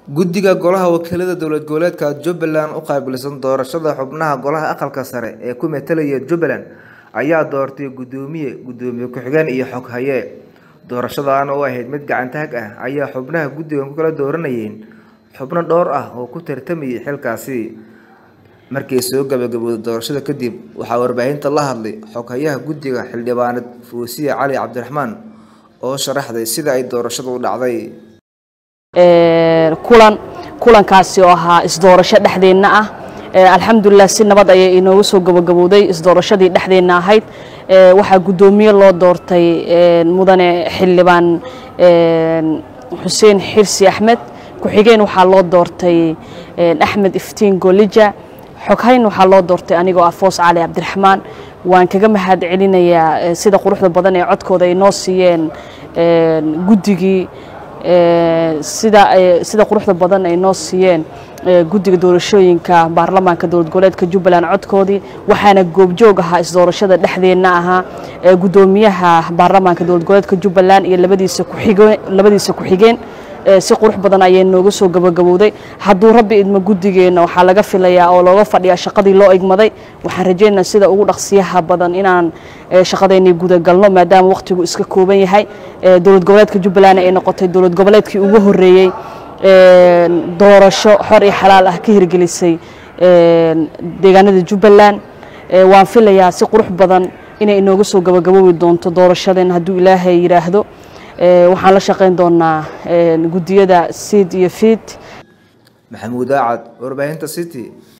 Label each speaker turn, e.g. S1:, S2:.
S1: guddiga golaha wakiilada dowlad goboleedka jubbaland u qaabilsan doorashada xubnaha golaha aqalka sare ee ku metelaya jubbaland ayaa doortay guddoomiye guddoomiye ku-xigeen iyo xoghaye doorashadan oo ahayd mid gacantaag ah ayaa xubnaha guddigan ku kala dooranayeen xubno dhowr ah oo ku tartamayay xilkaasi markii soo gabagabowday doorashada kadib waxaa warbaahinta la hadlay xoghayaha guddiga xildhibaaneed fuusiye cali cabdiraxmaan oo sharaxday sida ay doorashadu u dhacday
S2: kulan kulankaasi oo ahaa isdoorasho dhexdeenna ah alxamdulilah si nabad ayay inooga soo gabagabowday isdoorashadii dhexdeenna ahayd waxaa guddoomiye loo doortay mudane xildhibaan xuseen xirsi axmed ku-xigeen waxaa loo doortay axmed iftiin golija xoghayn waxaa loo doortay anigoo ah foos cali cabdiraxmaan waan kaga mahad celinayaa sida quruxda badan ee codkooda ay noo siiyeen guddigii sida sida quruxda badan ay noo siiyeen guddiga doorashooyinka baarlamaanka dowlad goboleedka jubbaland codkoodii waxaana goobjoog ahaa isdoorashada dhexdeenna ahaa guddoomiyaha baarlamaanka dowlad goboleedka jubbaland iyo labadiisa kuxigeen labadiisa ku-xigeen si qurux badan ayay nooga soo gabagabowday hadduu rabbi idmo guddigeenna waxaa laga filayaa oo looga fadhiyaa shaqadii loo igmaday waxaan rajaynayaa sida ugu dhaqsiyaha badan inaan shaqadeennii gudagalno maadaama wakhtigu iska kooban yahay dowlad goboleedka jubbaland ay noqotay dowlad goboleedkii ugu horreeyey doorasho xor iyo xalaal ah ka hirgelisay deegaanada jubbaland waan filayaa si qurux badan inay inooga soo gabagaboobi doonto doorashadeen hadduu ilaahay yidhaahdo waxaan la shaqayn doonaa guddiyada siid iyo fiid
S1: maxamuud aacad warbaahinta city